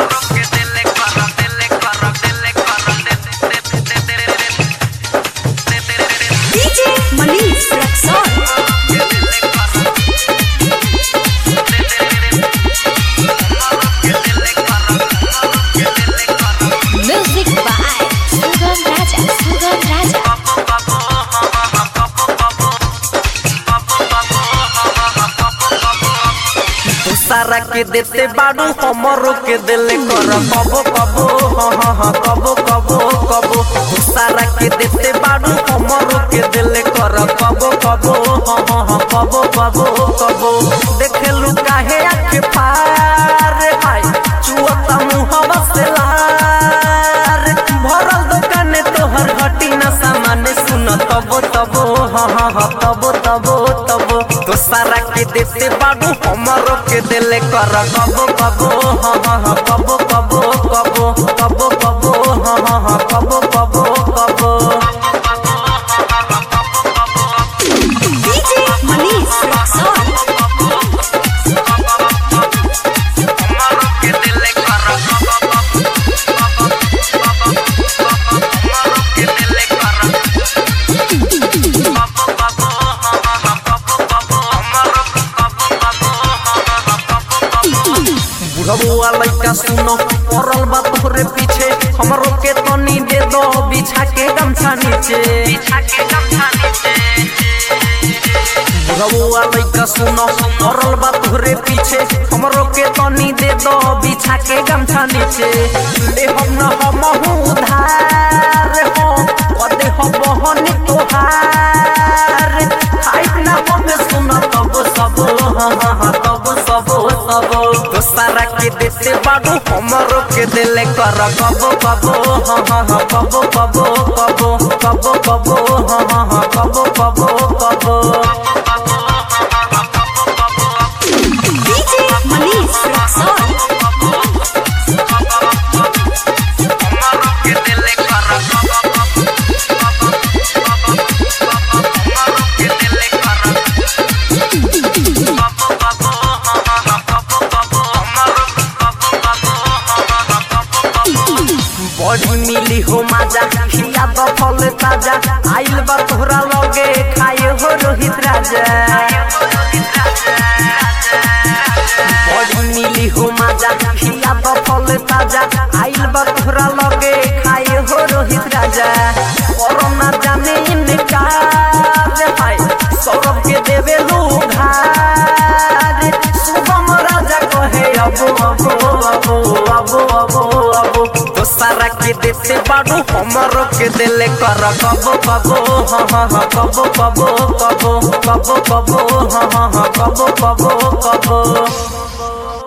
DJ Manish Rexon. Music by Sugam Raja. Sugam Raja. सारा के देते बाड़ू हमरो के दिले कर कबो कबो हाँ हाँ हाँ कबो कबो कबो सारा के देते बाड़ू हमरो के दिले कर कबो कबो हाँ हाँ हाँ कबो कबो कबो देखेलू काहे आखे पार हाय चुअता मुहवा से लार भरल दुकाने तोहर घटी न सामान सुन तबो तबो हाँ हाँ हाँ तबो तबो तबो तो सारा के देते बाबू हमरो के दिले कर कबो कबो हाँ हाँ हाँ कबो कबो कबो कबो कबो हाँ हाँ हाँ कबो कबो कबो DJ Manish Rexon. बुढ़बुआ लइका सुनो पड़ल बा तोहरे पीछे हमरो के तनी दे दो बिछा के गमछा नीचे बुढ़बुआ लइका सुनो पड़ल बा तोहरे पीछे हमरो के तनी दे दो बिछा के गमछा नीचे ले हम न हम उधार हो कदे हो बहन तोहार खाइत ना हम सुनो तब सब हाँ हाँ हाँ तब सब सब तो सारा के देते बाड़ू हमरो के दिले कर कबो कबो हाँ हाँ हाँ कबो कबो कबो कबो कबो हाँ हाँ हाँ कबो कबो कबो DJ Manish Rexon. बड़ी मिली हो माजा खिया तो फल ताजा आइल बा तोहरा लगे खाए हो रोहित राजा बड़ी मिली हो माजा खिया तो फल ताजा आइल बा तोहरा लगे खाए हो रोहित राजा कोरोना जाने इनकार हाय सौरभ के देवे लुघार शुभम राजा कहे अबो अबो अबो अबो अबो अबो तो सारा के देते बाड़ू हमरो के दिले कर कबो कबो हाँ हाँ हाँ कबो कबो कबो कबो कबो हाँ हाँ हाँ कबो कबो कबो